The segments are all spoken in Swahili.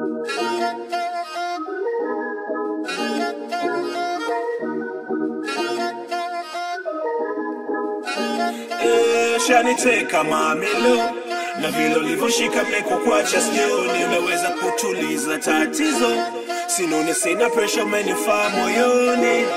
Eh, shaniteka mamilo na vile ulivyoshika meko kwacha sioni, umeweza kutuliza tatizo, sinone sina presha, umenifaa moyoni.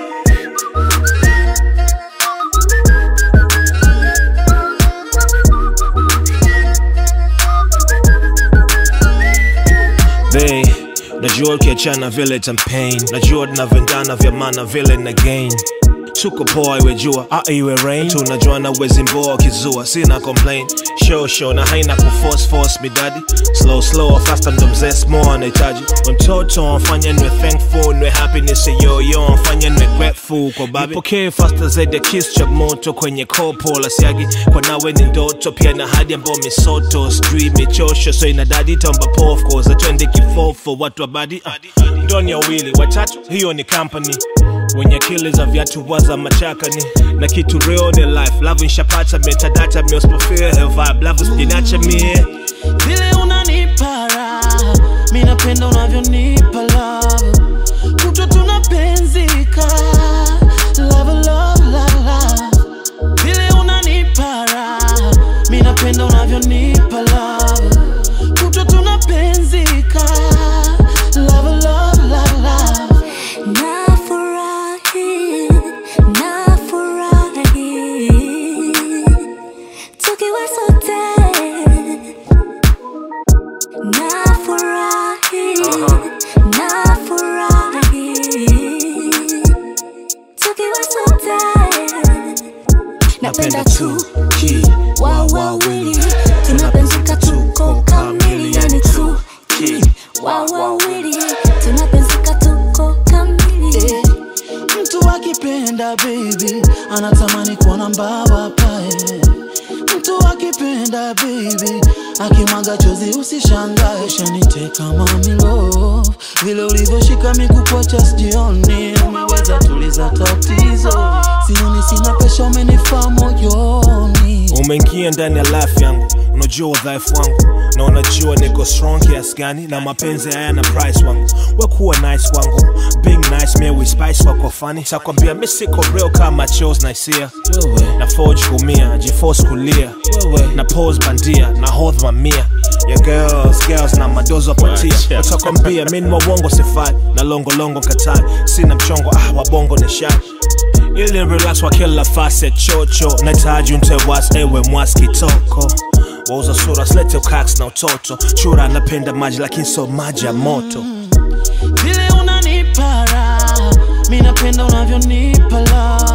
They, najua ukiachana vile champagne najua tunavendana vya maana vile na gain tuko poa iwe jua a iwe rain tunajuana wezi mboa kizua sina complain show show na haina kuforce force midadi slow slow faster ndo mzee small anahitaji We mtoto mfanye nwe thankful nwe happiness yo yo mfanye nwe grateful kwa babi pokee faster zaidi ya kiss cha moto kwenye kopo la siagi kwa nawe ni ndoto pia na hadi ambao misoto sijui michosho so inadadi tamba pof cause atwende kifofo watu wa badi uh, ndoni ya wili watatu hiyo ni company wenye akili za viatu waza machakani na kitu real ni life love nshapata metadata miosmofia vibe love usijinacha mie vile unanipa raha mi napenda unavyonipa love kutwa tunapenzika love, love, love, love. vile unanipa raha mi napenda unavyonipa love kutwa tunapenzika love, love, love, love. Nafurahi, nafurahi tukiwa sote. Nafurahi, nafurahi tukiwa sote. Napenda tu ki wa wawili tunapenzika tuko kamili, yani tu ki wa wawili tunapenzika tuko kamili. Eh, mtu akipenda baby anatamani kuona mbaba pae mtu akipenda baby akimwaga chozi usishangae shaniteka mamilo vile ulivyoshika mikupocha sijioni umeweza tuliza tatizo sioni sina pesha umenifaa moyoni umeingia ndani ya life yangu unajua udhaifu wangu na unajua niko strong kiasi gani na mapenzi hayana price wangu wekuwa nice wangu being nice me we spice wako funny sakwambia mi siko real kama chos na hisia na forge kumia jiforce kulia na pose bandia na hold mamia ya girls girls na madozo apatia watakwambia mi ni wawongo sifai na longolongo katai sina mchongo ah wabongo ni shai ili relax wa kila fase chocho nahitaji mtewas ewe mwaskitoko wauza sura slete ukax na utoto chura anapenda maji lakini so maji ya moto vile unanipa raha mi napenda unavyonipa love